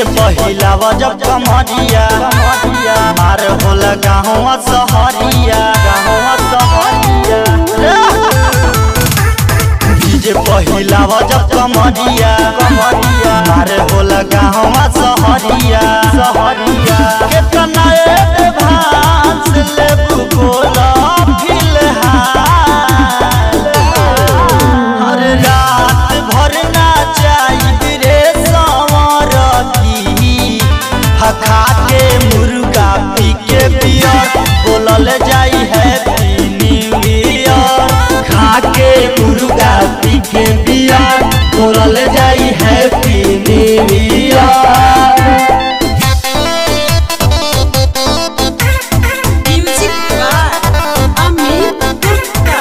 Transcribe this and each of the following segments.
पहिला जब कमरिया मार होला गाँव सहरिया गाँव सहरिया डीजे पहिला जब कमरिया मार होला गाँव सहरिया सहरिया केतना एडवांस लेबू बोला फिलहाल हर रात भर नाचाई रे संवरती हखा के मुर्गा पी के बियर बोलल जाई हैप्पी न्यू ईयर खा के मुर्गा पी के बियर बोलल जाई happy new year Music by Amit Gupta.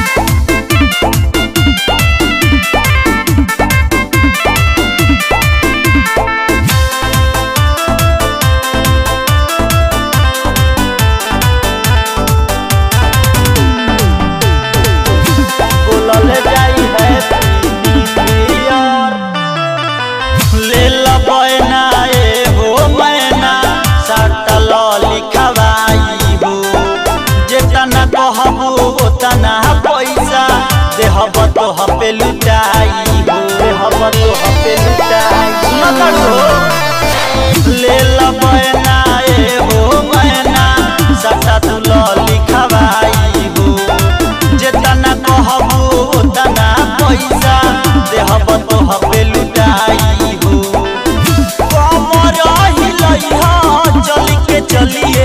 बोलल जाई हैप्पी न्यू ईयर ले लबैना एगो मैना सटल लिखवाई हो जेतना कहबू ओतना पैसा देहब तोह पे लुटाई हो देहब तोह पे लुटाई सुनत हो ले लबैना एगो मैना सटल लिखवाई हो जेतना कहबू ओतना पैसा देहब तोह पे लुटाई हो कमर हिलैहा चल के चलिए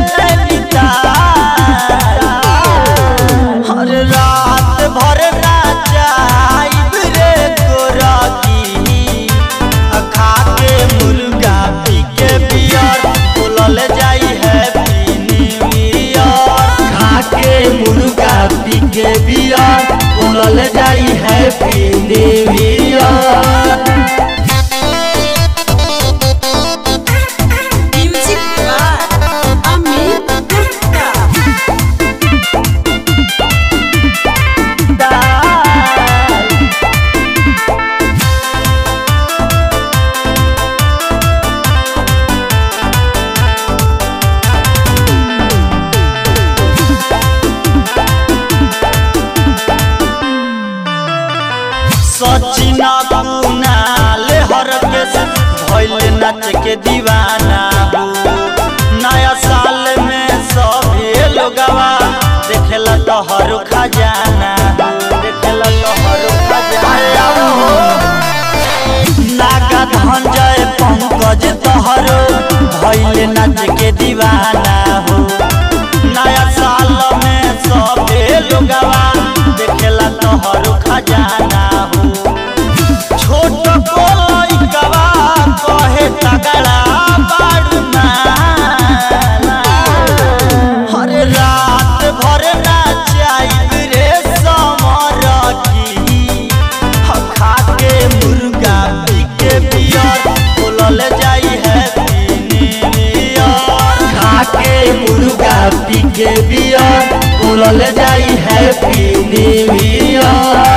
नैनीताल हर रात भर नाचाइब रे गोरकी खा के मुर्गा पी के बियर बोलल जाई हैप्पी न्यू ईयर खा के मुर्गा पी के बियर बोलल जाई happy new year Music by Amit Gupta. Sachin Kunal हर केस भइल नाच के दीवाना हो नया साल में सभे लोगवा देखेला तोहर खजाना देखेला तोहर खजाना हो नागा धंजय पंकज तोहरो भइल नाच के दीवाना हो नया साल में सभे लोगवा देखेला तोहर खजाना हो छोट को लइकवा कहे तगड़ा बाड़ना हर रात भर नाचाइब रे समरकी खा के मुर्गा पी के बियर बोलल जाई हैप्पी न्यू ईयर खा के मुर्गा पी के बियर बोलल जाई हैप्पी न्यू ईयर